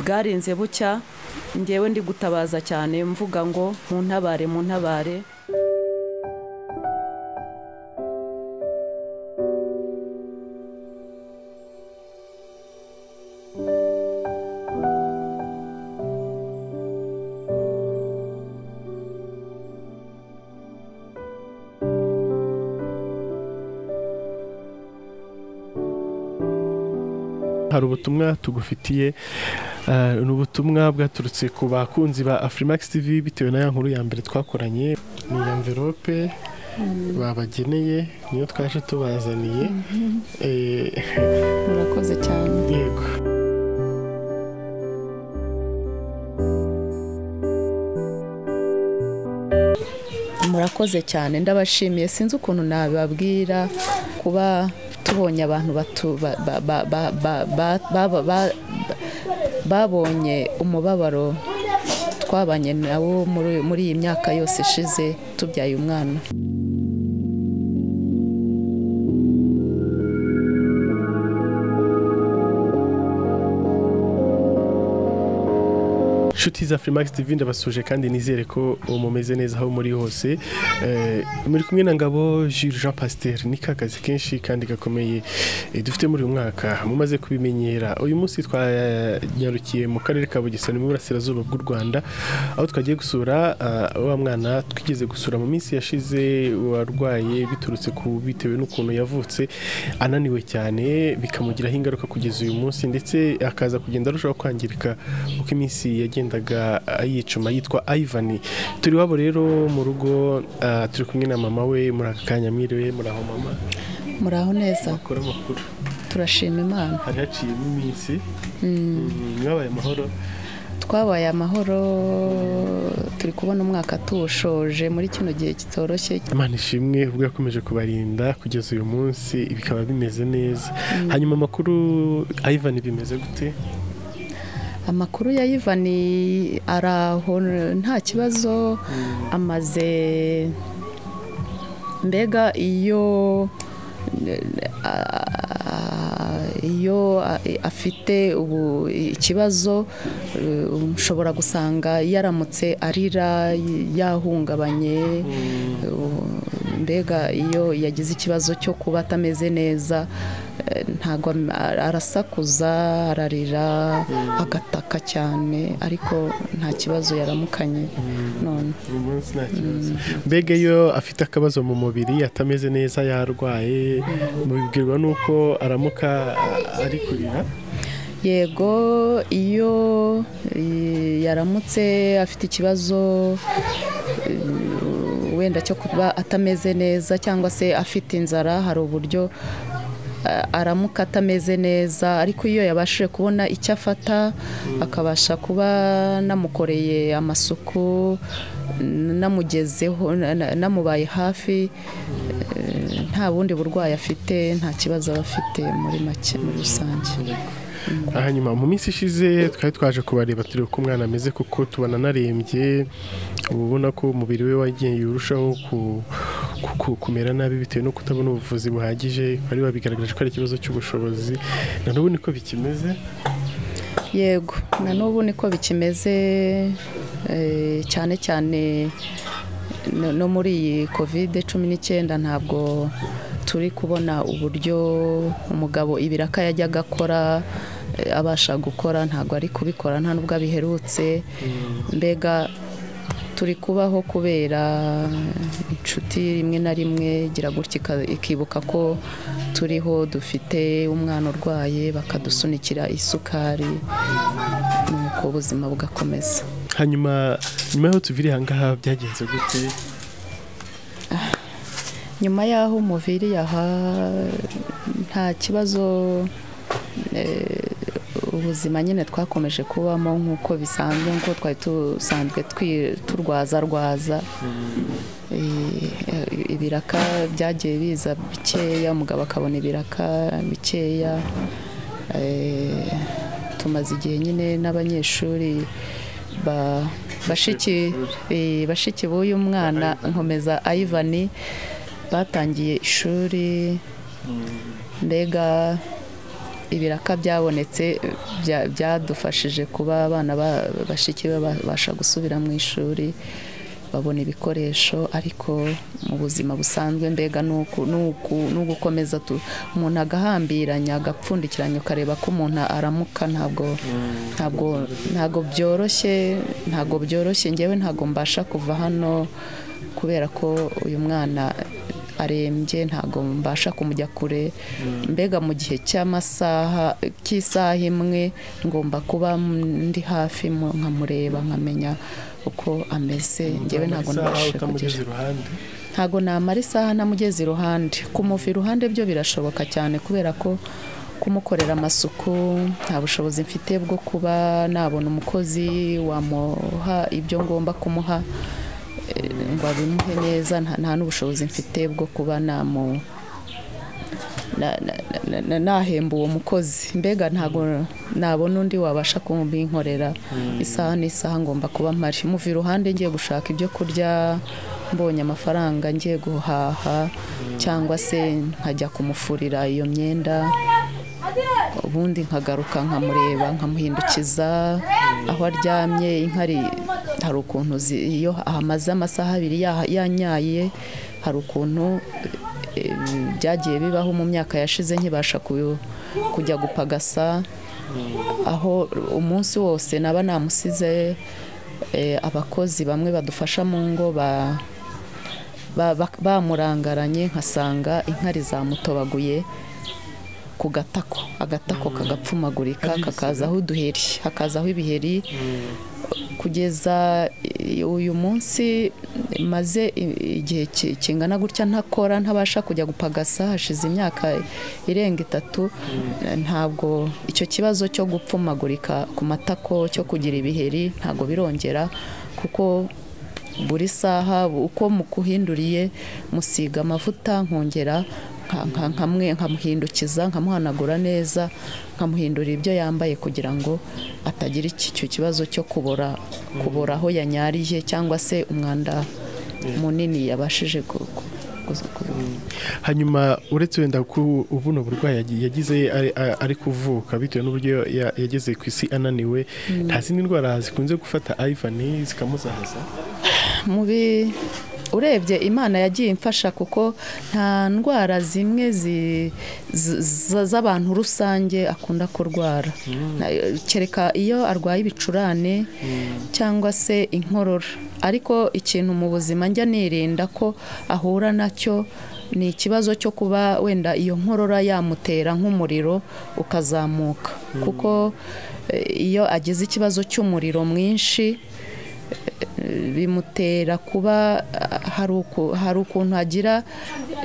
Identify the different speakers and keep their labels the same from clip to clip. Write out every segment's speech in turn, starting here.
Speaker 1: bwarinze bucya ngewe ndi gutabaza cyane mvuga ngo mu ntabare mu ntabare
Speaker 2: hari ubutumwa tugufitiye eh, ni ubutumwa bwaturutse ku bakunzi ba afurimax tv bitewe na ya nkuru ya mbere twakoranye ni iya mverope babageneye niyo twaje tubazaniye Eh,
Speaker 3: murakoze cyane
Speaker 2: yego
Speaker 1: murakoze cyane ndabashimiye sinzi ukuntu nababwira kuba tubonye abantu batu- ba- ba- ba- ba- ba- ba- ba- ba- babonye umubabaro twabanye nawo muri- muri iyi myaka yose ishize tubyaye umwana
Speaker 2: inshuti za Freemax TV ndabasuje kandi nizere ko ubu mumeze neza aho muri hose Eh, muri kumwe na ngabo Jules Jean Pasteur ni kakazi kenshi kandi gakomeye eh, dufite muri uyu mwaka mumaze kubimenyera uyu munsi twanyarukiye mu karere ka Bugesera mu burasirazuba bw'u Rwanda aho twagiye gusura ah, wa mwana twigeze gusura mu minsi yashize warwaye biturutse ku bitewe n'ukuntu yavutse ananiwe cyane bikamugiraho ingaruka kugeza uyu munsi ndetse akaza kugenda arushaho kwangirika uko iminsi yagendaga yicuma yitwa Ivani turi wabo rero mu rugo ah, turi kumwe na mama we muri aka kanya mwiriwe muri aho mama
Speaker 1: muri aho neza
Speaker 2: bakora amakuru
Speaker 1: turashima imana
Speaker 2: hari haciyemo iminsi
Speaker 1: Mm,
Speaker 2: Mm, mwabaye amahoro
Speaker 1: twabaye amahoro turi kubona umwaka tuwushoje muri kino gihe kitoroshye
Speaker 2: imana ishimwe ubwo yakomeje kubarinda kugeza uyu munsi bikaba bimeze neza hanyuma amakuru Ivan bimeze gute
Speaker 1: amakuru ya Ivani ari aho nta kibazo amaze mbega iyo a- iyo a- afite ubu ikibazo eh, ushobora gusanga yaramutse arira yahungabanye eh, mbega iyo yagize ikibazo cyo kuba atameze neza eh, ntabwo am- ar- arasakuza ararira agataka cyane ariko nta kibazo yaramukanye none
Speaker 2: uyu munsi nta kibazo mbega iyo afite akabazo mu mubiri atameze neza yarwaye mubibwirwa n'uko aramuka ah, ari kurira
Speaker 1: yego iyo eh, yaramutse afite ikibazo eh, wenda cyo kuba atameze neza cyangwa se afite inzara hari uburyo eh, aramuka atameze neza ariko iyo yabashije kubona icyo afata akabasha kuba namukoreye amasuku n- namugezeho na- na- namubaye hafi eh, nta bundi burwayi afite nta kibazo aba afite muri make muri rusange
Speaker 2: hanyuma mu minsi ishize twari twaje kubareba turebe uko umwana ameze kuko tubona anarembye uba ubona ko umubiri we wagiye urushaho ku- ku- ku- kumera nabi bitewe no kutabona ubuvuzi buhagije bari babigaragaje ko ari ikibazo cy'ubushobozi na n'ubu niko bikimeze
Speaker 1: yego na n'ubu niko bikimeze eh, cyane cyane no no muri iyi kovide cumi n'icyenda ntabwo turi kubona uburyo umugabo ibiraka yajyaga akora eh, abasha gukora ntabwo ari kubikora nta nubwo abiherutse mbega turi kubaho kubera inshuti rimwe na rimwe igira gutya ika- ikibuka ko turiho dufite umwana urwaye bakadusunikira isukari nuko ubuzima bugakomeza
Speaker 2: hanyuma nyuma y'aho tuviriye ahangaha byagenze gute
Speaker 1: nyuma y'aho umubiri aha nta kibazo eh, ubuzima nyine twakomeje kubamo nk'uko bisanzwe nk'uko twari dusanzwe twi- turwazarwaza Eh, eh, ibiraka byagiye biza bikeya umugabo akabona ibiraka bikeya Eh, tumaze igihe nyine n'abanyeshuri ba- bashiki eh, bashiki b'uyu mwana nkomeza ayivani batangiye ishuri mbega ibiraka byabonetse bya- byadufashije kuba abana ba- bashiki babasha gusubira mu ishuri babona ibikoresho ariko mu buzima busanzwe mbega ni uku- ni uku- ni ugukomeza tu- umuntu agahambiranya agapfundikiranya ukareba ko umuntu aramuka ntabwo ntabwo ntabwo byoroshye ntabwo byoroshye ngewe ntabwo mbasha kuva hano kubera ko uyu mwana arembye ntabwo mbasha kumujya kure mbega mu gihe cy'amasaha cy'isaha imwe ngomba kuba ndi hafi mu- nkamureba nkamenya uko ameze ngewe ntabwo nabasha kugira
Speaker 2: utamugeze iruhande
Speaker 1: ntabwo namara isaha ntamugeze iruhande kumuva iruhande byo birashoboka cyane kubera ko kumukorera amasuku nta bushobozi mfite bwo kuba nabona umukozi wamuha ibyo ngomba kumuha eh, ngo abimuhe neza nta nta n'ubushobozi mfite bwo kuba namu na- na- na- na- nahemba uwo mukozi mbega ntabwo nabona undi wabasha kubinkorera isaha n'isaha ngomba kuba mpari muva iruhande ngiye gushaka ibyo kurya mbonye amafaranga ngiye guhaha cyangwa se nkajya kumufurira iyo myenda ubundi nkagaruka nkamureba nkamuhindukiza aho aryamye inkari hari ukuntu zi- iyo ahamaze amasaha abiri yaha- yanyaye hari ukuntu eh, byagiye bibaho mu myaka yashize nkibasha ku- kujya gupagasa aho umunsi wose naba namusize eh, abakozi bamwe badufasha mu ngo ba- ba- ba- bamurangaranye nkasanga inkari zamutobaguye ku gatako agatako kagapfumagurika kakaza aho uduheri hakaza aho ibiheri kugeza i- uyu munsi maze i- igihe ki- kingana gutya ntakora ntabasha kujya gupagasa hashize imyaka irenga itatu ntabwo icyo kibazo cyo gupfumagurika ku matako cyo kugira ibiheri ntabwo birongera kuko buri saha uko mukuhinduriye musiga amavuta nkongera nka- nka- nkamwe nkamuhindukiza nkamuhanagura neza nkamuhindura ibyo yambaye kugira ngo atagira iki- icyo kibazo cyo kubora kubora aho yanyariye cyangwa se umwanda munini yabashije gu- gu- gu- gu-
Speaker 2: hanyuma uretse wenda ko ubuno burwayi yagi- yagize ari- a- ari kuvuka bitewe n'uburyo ya- yageze ku isi ananiwe nta zindi ndwara zikunze gufata ayivani zikamuzahaza
Speaker 1: mubi urebye imana yagiye imfasha kuko nta ndwara zimwe zi- z- z- z'abantu rusange akunda kurwara Na- kereka iyo arwaye ibicurane cyangwa se inkorora ariko ikintu mu buzima njya nirinda ko ahura nacyo ni ikibazo cyo kuba wenda iyo nkorora yamutera nk'umuriro ukazamuka kuko eh, iyo agize ikibazo cy'umuriro mwinshi bimutera kuba ah, hari uku- hari ukuntu agira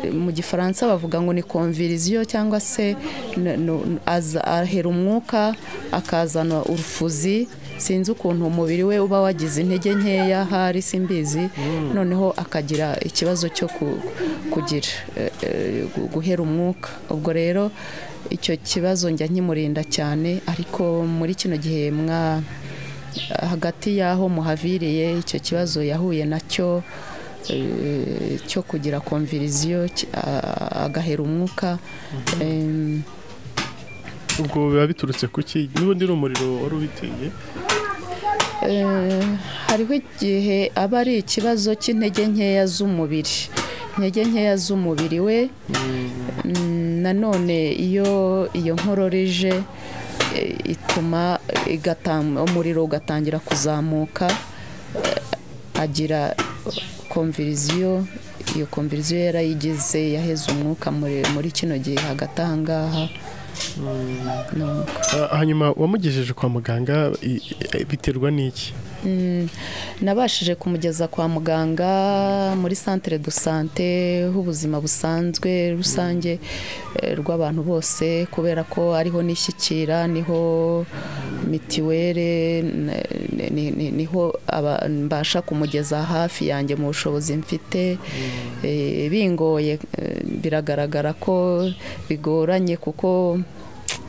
Speaker 1: eh, mu gifaransa bavuga ngo ni konviriziyo cyangwa se n- n- aza- ahera umwuka akazana urufuzi sinzi ukuntu umubiri we uba wagize intege nkeya hari simbizi noneho akagira ikibazo cyo ku- kugira eh, eh, gu- guhera umwuka ubwo rero icyo kibazo njya nkimurinda cyane ariko muri kino gihe mwa hagati y'aho muhaviriye icyo kibazo yahuye nacyo eh, cyo kugira konviriziyo ki- a- agahera umwuka em,
Speaker 2: ubwo biba biturutse ku ki n'ubundi ni umuriro wari ubiteye
Speaker 1: Eh, hariho igihe aba ari ikibazo cy'intege nkeya z'umubiri intege nkeya z'umubiri we Mm, nanone iyo iyo nkorora ije eh, ituma igata- umuriro ugatangira kuzamuka eh, agira konviriziyo iyo konviriziyo yarayigize yaheze umwuka muri muri kino gihe hagati aha ngaha Nuko.
Speaker 2: Ah, hanyuma wamugejeje kwa muganga i- i- biterwa n'iki
Speaker 1: Mm, nabashije kumugeza kwa muganga muri santere do sante h'ubuzima busanzwe rusange eh, rw'abantu bose kubera ko ariho nishyikira niho mitiwere n- ni- ni- ni- niho aba- mbasha kumugeza hafi yanjye mu bushobozi mfite Eh, bingoye eh, biragaragara ko bigoranye kuko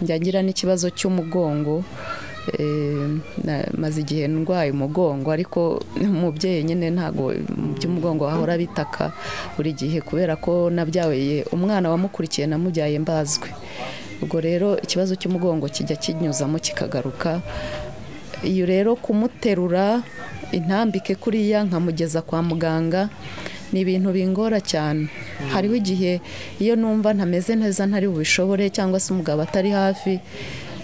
Speaker 1: njya ngira n'ikibazo cy'umugongo Eh, na- maze igihe ndwaye umugongo ariko umubyeyi nyine ntabwo mu by'umugongo wahora bitaka buri gihe kubera ko nabyaye umwana wamukurikiye namubyaye mbazwe ubwo rero ikibazo cy'umugongo kijya kinyuzamo kikagaruka iyo rero kumuterura intambike kuriya nkamugeza kwa muganga ni ibintu bingora cyane hariho igihe iyo numva ntameze neza ntari bubishobore cyangwa se umugabo atari hafi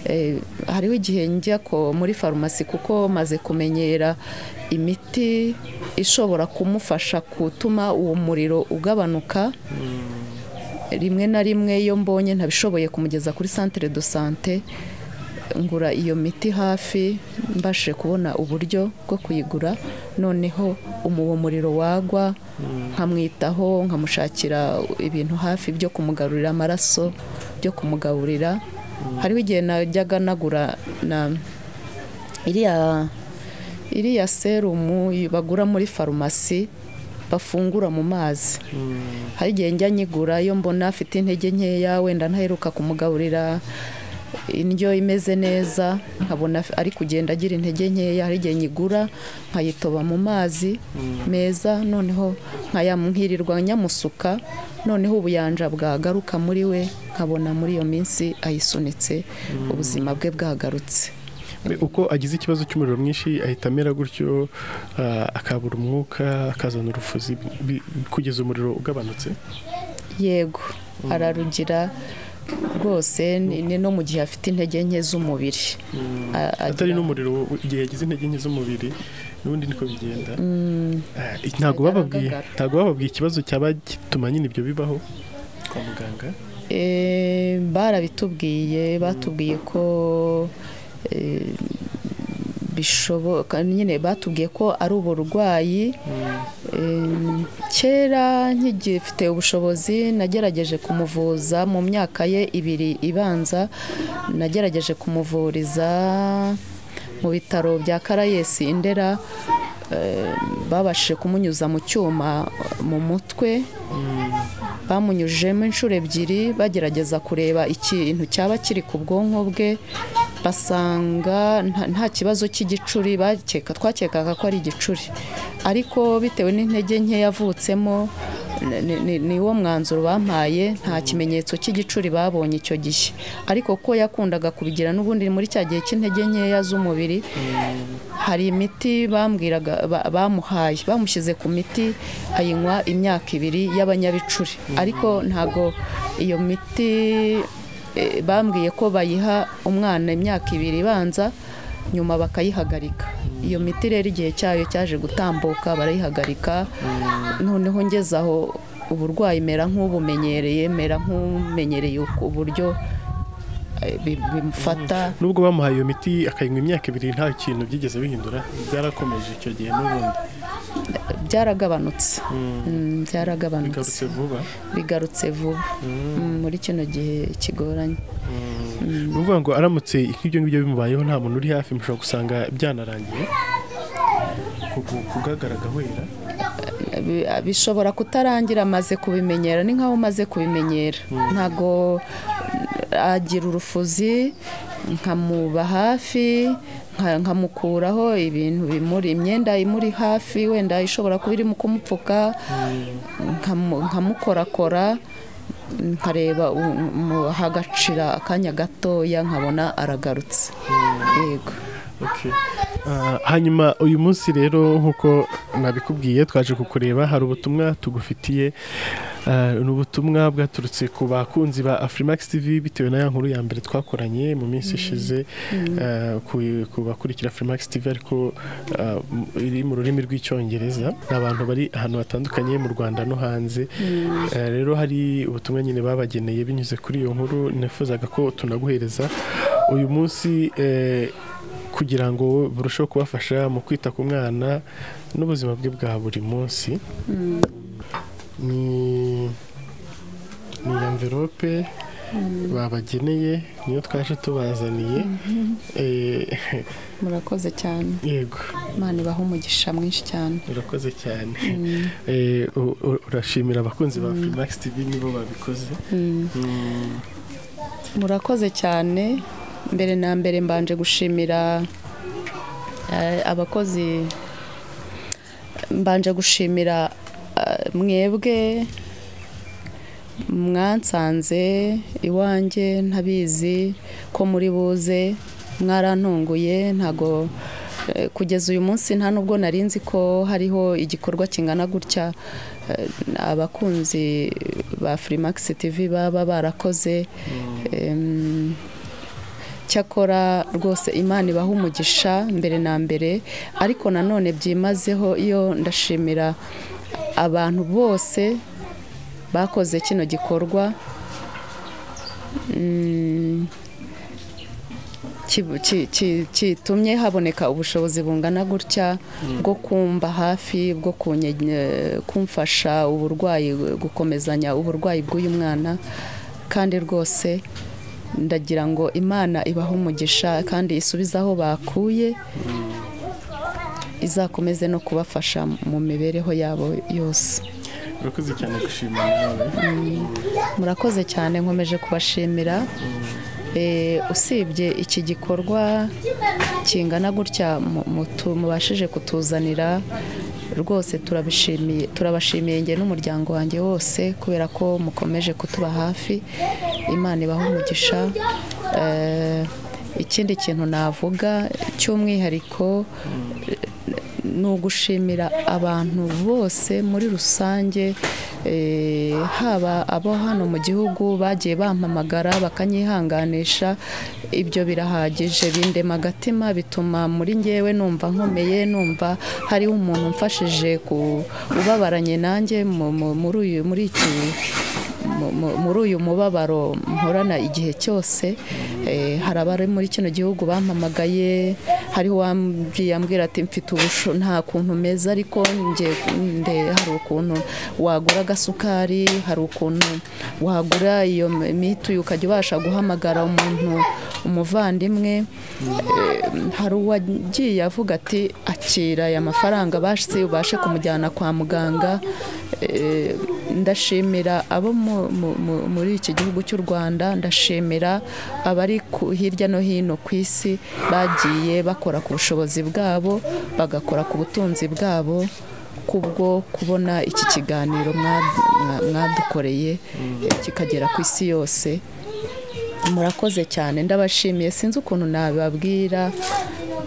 Speaker 1: eh, hariho igihe njya ko muri farumasi kuko maze kumenyera imiti ishobora kumufasha gutuma uwo muriro ugabanuka rimwe na rimwe iyo mbonye ntabishoboye kumugeza kuri santire do sante ngura iyo miti hafi mbashe kubona uburyo bwo kuyigura noneho umuwo muriro wagwa nkamwitaho nkamushakira ibintu hafi byo kumugarurira amaraso byo kumugaburira hariho igihe najyaga nagura na iriya iriya serumu bagura muri farumasi bafungura mu mazi hari igihe njya nyigura iyo mbona afite intege nkeya wenda ntaheruka kumugaburira indyo imeze neza nkabona ari kugenda agira intege nkeya hari igihe nyigura nkayitoba mu mazi meza noneho nkirirwa nyamusuka noneho ubuyanja bwagaruka muri we nkabona muri iyo minsi ayisunitse ubuzima bwe bwagarutse
Speaker 2: uko agize ikibazo cy'umuriro mwinshi ahita amera gutyo ah, akabura umwuka akazana urufuzi bi- kugeza umuriro ugabanutse
Speaker 1: yego ararugira rwose ni ni no mu gihe afite intege nke z'umubiri A-
Speaker 2: atari
Speaker 1: agira-
Speaker 2: n'umuriro we- igihe yagize intege nke z'umubiri n'ubundi niko bigenda Ah, i- ntabwo bababwiye
Speaker 1: Agaragara.
Speaker 2: ntabwo bababwiye ikibazo cyaba gituma nyine ibyo bibaho kwa muganga
Speaker 1: Eh, barabitubwiye batubwiye ko eh, bishoboka nyine batubwiye ko ari uburwayi Eh, kera nkigifite ubushobozi nagerageje kumuvuza mu myaka ye ibiri ibanza nagerageje kumuvuriza mu bitaro bya karayesi indera eh, babashije kumunyuza mu cyuma mu mutwe bamunyujijemo inshuro ebyiri bagerageza kureba ikintu cyaba kiri ku bwonko bwe basanga nta- nta kibazo cy'igicuri bakeka twakekaga ko ari igicuri ariko bitewe n'intege nke yavutsemo ni- ni- ni- ni wo mwanzuro bampaye nta kimenyetso cy'igicuri babonye icyo gihe ariko ko yakundaga kubigira n'ubundi muri cya gihe cy'intege nkeya z'umubiri hari imiti bambwiraga ba- bamuhaye bamushyize ku miti ayinywa imyaka ibiri y'abanyabicuri ariko ntago iyo miti eh, bambwiye ko bayiha umwana imyaka ibiri ibanza nyuma bakayihagarika iyo miti rero igihe cyayo cyaje gutambuka barayihagarika noneho ngeze aho uburwayi mera nk'ubumenyereye mera nk'umenyereye uburyo eh, bi- bimufata
Speaker 2: nubwo bamuhaye iyo miti akayinywa imyaka ibiri nta kintu byigeze bihindura byarakomeje icyo gihe n'ubundi
Speaker 1: byaragabanutse
Speaker 2: Mm.
Speaker 1: Mm, byaragabanutse
Speaker 2: bigarutse vuba
Speaker 1: bigarutse vuba Mm, muri kino gihe kigoranye
Speaker 2: ni ukuvuga ngo aramutse nk'ibyo ngibyo bimubayeho nta muntu uri hafi mushobora gusanga byanarangiye ku- ku- kugagaragara gahwera
Speaker 1: Bi- bishobora kutarangira amaze kubimenyera ni nkaho umaze kubimenyera ntago agira urufuzi nkamuba hafi nka- nkamukuraho ibintu bimuri imyenda imuri hafi wenda ishobora kuba irimo kumupfuka nkamu- nkamukorakora nkareba u- mu- hagacira akanya gatoya nkabona aragarutse yego
Speaker 2: Okay. Ah, hanyuma uyu munsi rero nk'uko nabikubwiye twaje kukureba hari ubutumwa tugufitiye Ah, ni ubutumwa bwaturutse ku bakunzi ba Afrimax TV bitewe na ya nkuru ya mbere twakoranye mu minsi ishize ah, ku- ku bakurikira Afrimax TV ariko ah, m- iri mu rurimi rw'icyongereza ni abantu bari ahantu hatandukanye mu Rwanda no hanze Ah, rero hari ubutumwa nyine babageneye binyuze kuri iyo nkuru nifuzaga ko tunaguhereza uyu munsi eh, kugira ngo burusheho kubafasha mu kwita ku mwana n'ubuzima bwe bwa buri munsi ni ni amverope babageneye niyo twaje tubazaniye Eh,
Speaker 3: murakoze cyane
Speaker 2: yego
Speaker 3: imana ibaha umugisha mwinshi cyane
Speaker 2: urakoze cyane Eh, u- u- urashimira abakunzi ba Filmax TV nibo babikoze Mm.
Speaker 1: murakoze cyane mbere na mbere mbanje gushimira eh, abakozi mbanje gushimira eh, mwebwe mwansanze iwanjye ntabizi ko muri buze mwarantunguye ntago eh, kugeza uyu munsi nta nubwo nari nzi ko hariho igikorwa kingana gutya eh, abakunzi ba Freemax TV baba barakoze em, cyakora rwose imana ibaha umugisha mbere na mbere ariko nanone byimazeho iyo ndashimira abantu bose bakoze kino gikorwa Mm, ki- ki- ki- kitumye haboneka ubushobozi bungana gutya bwo kumba hafi bwo kunye- kumfasha uburwayi gukomezanya uburwayi bw'uyu mwana kandi rwose ndagira ngo imana ibahe umugisha kandi isubize aho bakuye izakomeze no kubafasha mu mibereho yabo yose
Speaker 2: urakoze cyane gushima nawe
Speaker 1: murakoze cyane nkomeje kubashimira Eh, usibye iki gikorwa kingana gutya mu- mutu- mubashije kutuzanira rwose turabishimiye turabashimiye njye n'umuryango wanjye wose kubera ko mukomeje kutuba hafi imana ibaha umugisha Eh, ikindi kintu navuga cy'umwihariko ni ugushimira abantu bose muri rusange eh, haba abo hano mu gihugu bagiye bampamagara bakanyihanganisha ibyo birahagije bindema agatima bituma muri ngewe numva nkomeye numva hariho umuntu umfashije ku ubabaranye nanjye mu- mu- muri uyu muri iki mu- mu- muri uyu mubabaro mporana igihe cyose eh, hari abari muri kino gihugu bampamagaye hari uwambwiye ambwira ati mfite ubusho nta kuntu meza ariko njye nde hari ukuntu wagura agasukari hari ukuntu wagura iyo mituyu ukajya ubasha guhamagara umuntu umuvandimwe Eh, hari uwagiye avuga ati akira aya mafaranga basi ubashe kumujyana kwa muganga Eh, ndashimira abo mu- mu- mu- muri iki gihugu cy'u rwanda ndashimira abari ku- hirya no hino ku isi bagiye bakora ku bushobozi bwabo bagakora ku butunzi bwabo kubwo kubona iki kiganiro mwa- mwa- mwadukoreye eh, kikagera ku isi yose murakoze cyane ndabashimiye sinzi ukuntu nababwira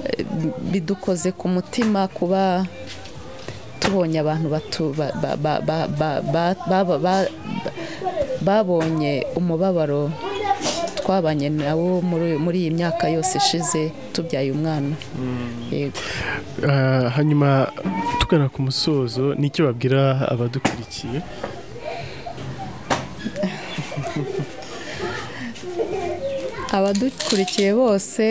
Speaker 1: eh, bidukoze ku mutima kuba tubonye abantu batu- ba- ba- ba- ba- ba- ba- ba- ba- babonye umubabaro twabanye nawo muri muri iyi myaka yose ishize tubyaye umwana yego
Speaker 2: Ah, hanyuma tugana ku musozo nicyo babwira abadukurikiye
Speaker 1: abadukurikiye bose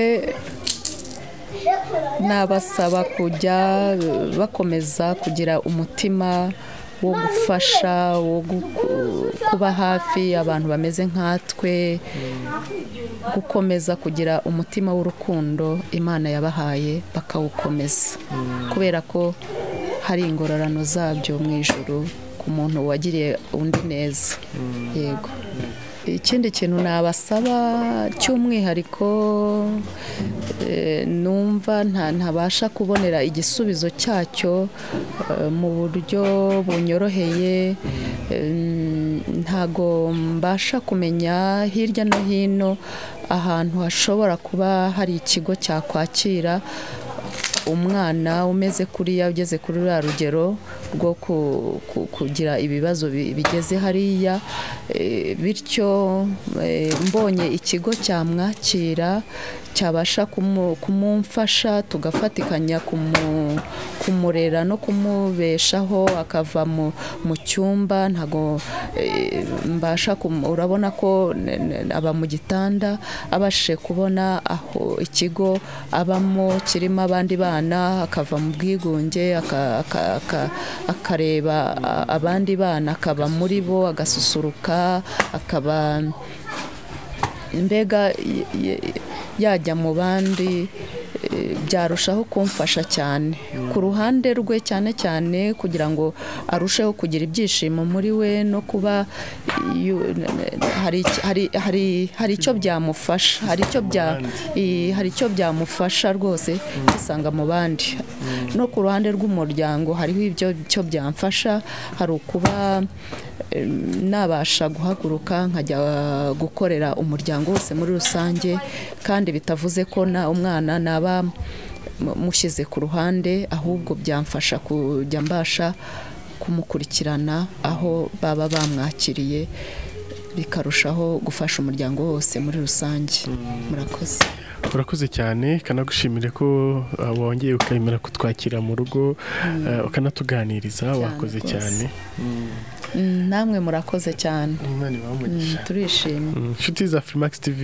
Speaker 1: nabasaba kujya bakomeza kugira umutima wo gufasha wo gu- kuba hafi abantu bameze nkatwe gukomeza kugira umutima w'urukundo imana yabahaye bakawukomeza kubera ko hari ingororano zabyo mu ijoro ku muntu wagiriye undi neza yego ikindi kintu nabasaba cy'umwihariko eh, numva nta- ntabasha kubonera igisubizo cyacyo eh, mu buryo bunyoroheye em, ntago mbasha kumenya hirya no hino ahantu hashobora kuba hari ikigo cyakwakira umwana umeze kuriya ugeze kuri ruriya rugero rwo ku- ku- kugira ibibazo bi- bigeze hariya eh, bityo eh, mbonye ikigo cyamwakira cyabasha kumu- kumumfasha tugafatikanya kumu- kumurera no kumubeshaho akava mu mu cyumba ntago eh, mbasha kumu- urabona ko ne- ne- aba mu gitanda abashije kubona aho ikigo abamo kirimo abandi bana akava mu bwigunge aka- aka- aka- akareba a- abandi bana akaba muri bo agasusuruka akaba mbega y- y- yajya mu bandi eh, byarushaho kumfasha cyane ku ruhande rwe cyane cyane kugira ngo arusheho kugira ibyishimo muri we no kuba yu- n- n- hari iki- hari- hari- hari icyo byamufasha hari icyo bya- i- hari icyo byamufasha rwose kwisanga mu bandi no ku ruhande rw'umuryango hariho ibyo icyo byamfasha hari ukuba em, nabasha guhaguruka nkajya gukorera umuryango wose muri rusange kandi bitavuze ko na umwana naba mu- mushyize ku ruhande ahubwo byamfasha kujya mbasha kumukurikirana aho baba bamwakiriye bikarushaho gufasha umuryango wose muri rusange murakoze
Speaker 2: urakoze cyane kanagushimire ko uh, wongeye ukemera kutwakira mu rugo uh, ukanatuganiriza
Speaker 1: Cyane
Speaker 2: wakoze
Speaker 1: rwose.
Speaker 2: cyane
Speaker 1: Mm, namwe murakoze cyane
Speaker 2: imana
Speaker 1: Mm,
Speaker 2: ibahe umugisha
Speaker 1: turishimye
Speaker 2: Mm, inshuti za Freemax TV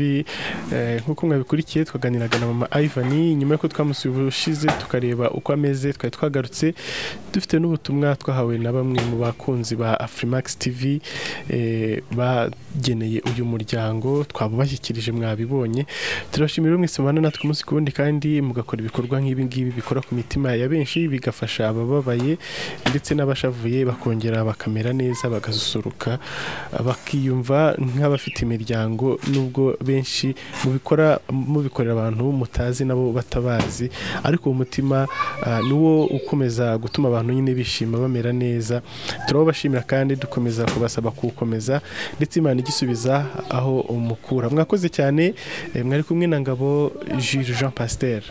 Speaker 2: eh, nk'uko mwabikurikiye twaganiraga na mama Ivan nyuma y'uko twamusuye ubushize tukareba uko ameze twari twagarutse dufite n'ubutumwa twahawe na bamwe mu bakunzi ba Freemax TV eh, bageneye uyu muryango twabubashyikirije mwabibonye turabashimira mwese mubana natwe umunsi ku wundi kandi mugakora ibikorwa nk'ibi ngibi bikora ku mitima ya benshi bigafasha abababaye ndetse n'abashavuye bakongera bakamera neza bagasusuruka bakiyumva nk'abafite imiryango nubwo benshi mubikora mubikorera abantu mutazi nabo batabazi ariko uwo mutima ah, niwo ukomeza gutuma abantu nyine bishima bamera neza turabashimira kandi dukomeza kubasaba kuwukomeza ndetse imana igisubiza aho umukura mwakoze cyane eh, mwari kumwe na ngabo Jules Jean Pasteur